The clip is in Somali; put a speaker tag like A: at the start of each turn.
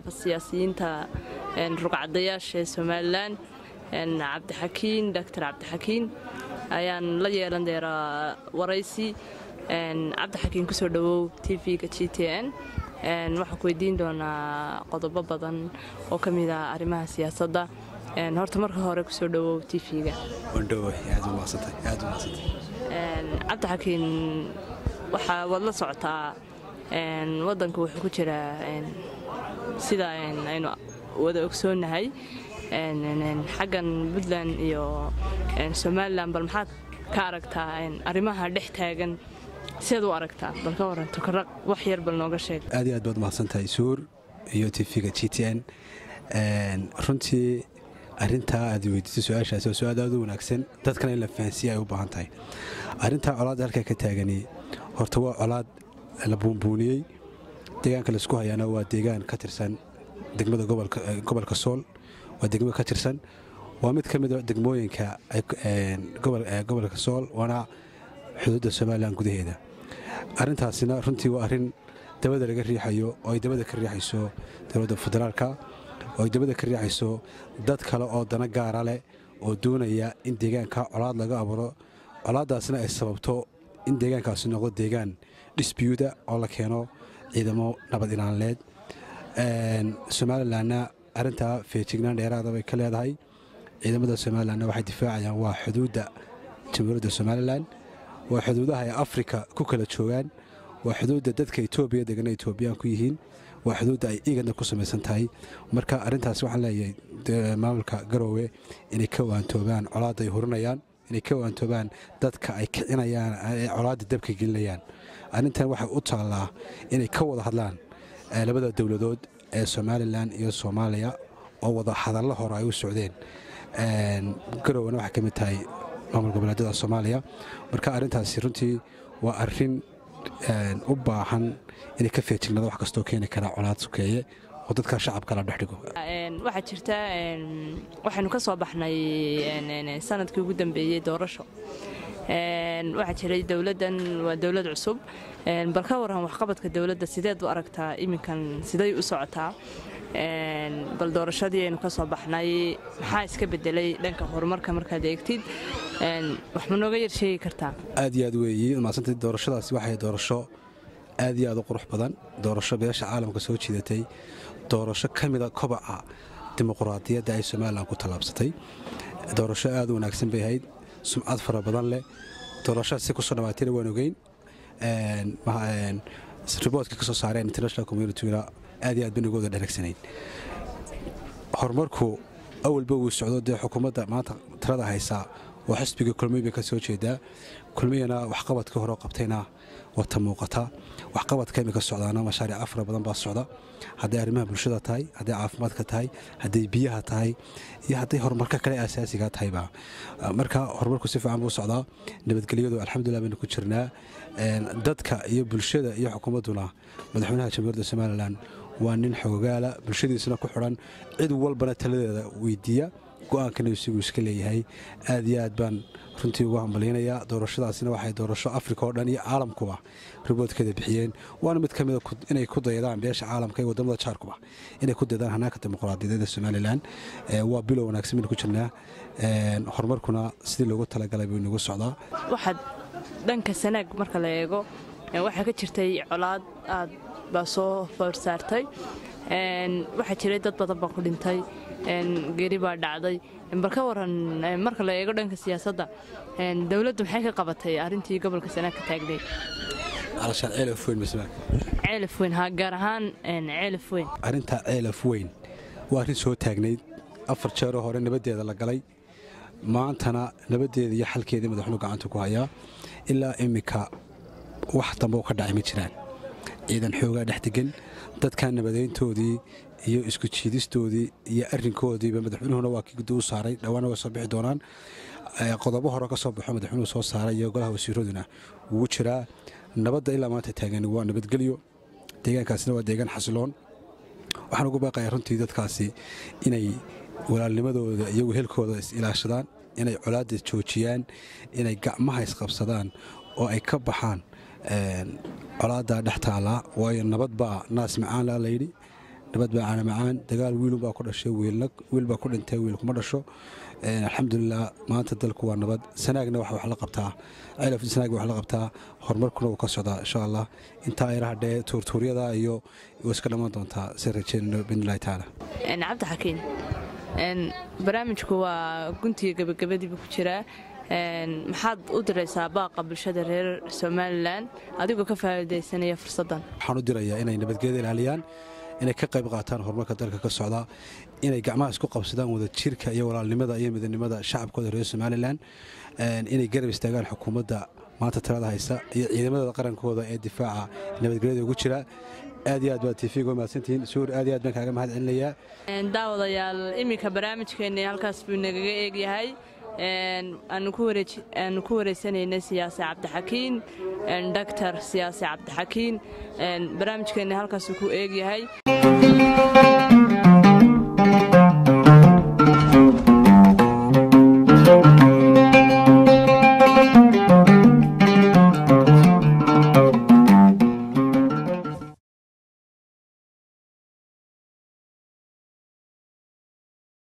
A: siyaasiyiinta rugcadayaasha ee somalilan cabdixakiin doctor cabdixakiin ayaan la yeelan deeraa waraysi cabdixakiin kusoo dhowow tv-ga g t n waxaan ku weydiin doonaa qodobo badan oo ka mid ah arrimaha siyaasadda horta marka hore kusoo dhowow tv-ga cabdixakiin waxaa waad la socotaa waddanka wuxuu ku jiraa sida aynu wada ogsoonnahay xaggan puntland iyo somalilan bal maxaad ka aragtaa arrimaha dhex taagan siaad u aragtaa bal ka waran tokaraq wax yar bal nooga sheeg
B: aad iyo aad baad mahadsantahay suur iyo tv-ga g t n runtii arintaa aad weydiisay su-aashaasi waa su-aal aad u wanaagsan dadkana in la fahansiiya ay u baahan tahay arrintaa colaadda halkaa ka taagani horta waa colaad la buunbuuniyey deegaanka laisku hayaana waa deegaan ka tirsan degmada gobolka sool waa degmo ka tirsan waa mid ka mida degmooyinka gobolka sool waana xuduudda somalilan gudaheeda arrintaasina runtii waa arrin dabada laga riixayo oo ay dabada ka riixayso dowladda federaalka oo ay dabada ka riixayso dad kale oo dana gaara leh oo doonaya in deegaanka colaad laga abuuro colaaddaasna ay sababto in deegaankaasi noqdo deegaan dhisbiyuuda oo la keeno ciidamo nabad ilaanleed somalilanna arrintaa feejignaan dheeraada bay ka leedahay ciidamada somalilanna waxay difaacayaan waa xuduudda jamhuuriyadda somalilan waa xuduudaha ay afrika ku kala joogaan waa xuduudda dadka etoobiya degana etoobiyaan ku yihiin waa xuduudda ay igadna ku samaysan tahay marka arrintaas waxaan leeyahay maamulka garoowe inay ka waantoobaan colaadda ay hurinayaan inay ka waantoobaan dadka ay kicinayaan ee colaadda dabka gelinayaan arrintan waxay u taallaa inay ka wada hadlaan labada dowladood ee somalilan iyo soomaaliya oo wada hadallo hore ay u socdeen garowana waxay ka mid tahay maamul goboleedyada soomaaliya marka arrintaasi runtii waa arrin u baahan inay ka feejignado wax kastoo keeni karaa colaad sukeeye oo dadka shacabka la dhexdhigo
A: waxaa jirta waxaynu ka soo baxnay sanadkii ugu dambeeyey doorasho waxaa jiray dowladdan waa dowlad cusub bal ka waran waxqabadka dowladda sideed u aragtaa iminkan siday u socotaa bal doorashadii aynu ka soo baxnay maxaa iska bedelay dhanka horumarka markaad eegtid wax ma nooga yar sheegi kartaa
B: aad iyo aad weeye maasanta doorashadaasi waxay doorasho aad iyo aad u qurux badan doorasho beesha caalamka soo jiidatay doorasho ka mida kobaca dimuquraadiyadda ay somalilan ku tallaabsatay doorasho aad u wanaagsan bay ahayd sumcad fara badan leh doorashada si kusoo dhammaatayna waan ogeyn riboodka ka soo saareen international communityguna aad iyo aad ba nagooda dhanagsanayn horumarku awalba wuu socdo dee xukuumadda maanta tirada haysaa oo xisbiga kulmiy bay ka soo jeedaa kulmiyana waxqabadka hore qabtayna wata muuqata waxqabadka imika socdaana mashaariica fara badan baa socda hadday arrimaha bulshada tahay hadday caafimaadka tahay hadday biyaha tahay iyo hadday horumarka kale asaasiga tahayba marka horumarku si fiican buu socdaa nabadgelyadu alxamdulilah baynu ku jirnaa dadka iyo bulshada iyo xukuumadduna madaxweynaha jamhuuriyadda somalilan waa nin xogogaala bulshadiisana ku xidhan cid walbana taladeeda weydiiya go-aankana isagu iska leeyahay aad iyo aad baan runtii ugu hambalyanayaa doorashadaasina waxay doorasho afrika oo dhan iyo caalamkuba riboodkeeda bixiyeen waana mid ka mida inay ku dayadaan beesha caalamka iyo wadamada jaarkuba inay ku dayadaan hanaanka dimuqraadiyadeeda somalilan waa bilow wanaagsan baynu ku jirnaa horumarkuna sidii loogu talagalay buu inagu socdaa
A: waxaad dhanka sanaag marka la eego waxaa ka jirtay colaad aad baa soo foorsaartay waxaa jiray dad badan baa ku dhintay geeri baa dhacday bal ka waran marka la eego dhanka siyaasadda dowladdu maxay ka qabatay arrintii gobolka sanaag ka taagneyd ceelaf weyn ha gaar ahaan ceelaf weyn
B: arrintaa ceelaf weyn waa arrin soo taagnayd afar jeeroo hore nabaddeeda la galay maantana nabaddeeda iyo xalkeedii madaxweynu gacanta ku hayaa ilaa iminka wax dambe oo ka dhacay ma jiraan ciidan xoogaa dhex degan dadkan nabadeyntoodii iyo isku jiidistoodii iyo arrinkoodiiba madaxweynuhuna waa kii guddi u saaray dhawaana way soo bixi doonaan qodobo hore ka soo baxo madaxweynuhu soo saaray iyo golaha wasiiraduna wuu jiraa nabadda ilaa maanta taagan waa nabadgelyo deegaankaasina waa deegaan xasiloon waxaan ugu baaqayaa runtii dadkaasi inay walaalnimadooda iyo wehelkooda is ilaashadaan inay colaadda joojiyaan inay gacmaha isqabsadaan oo ay ka baxaan colaadda dhex taallaa waayo nabad baa naas macaanla layidhi nabad baa caana macaan dagaal wiilunbaa ku dhashay wiil baa ku dhintay wiil kuma dhasho alxamdulilah maanta dalku waa nabad sanaagna wax la qabtaa cilaf sanaag wax la qabtaa horumarkuna wuu ka socdaa insha allah intaa yaraha dhee tuurtuuryada iyo way iska dhammaan doontaa si rajeynayno biidnillahi tacaala
A: cabdi xakiin barnaamijku waa guntiga gebagabadiiba ku jiraa maxaad u diraysaa baaqa bulshada reer somalilan adigoo ka faa'iidaysanaya fursaddan
B: waxaan u dirayaa inay nabadgelyada ilaaliyaan inay ka qayb qaataan horumarka dalka ka socda inay gacmaha isku qabsadaan wada jirka iyo walaalnimada iyo midnimada shacabkooda reer somalilan inay garab istaagaan xukuumadda maanta talada haysa iyo ciidamadooda qarankooda ee difaaca nabadgelyada ugu jira aad iyo aad baad tiifiga mahadsantihiin suur aad iyo aad baan kaaga mahad celinayaa
A: daawadayaal iminka barnaamijkeenni halkaas buu nagaga eegyahay aanu ku wareysanaynay siyaasi cabdixakiin doctor siyaasi cabdixakiin barnaamijkeenni halkaasuu ku eegyahay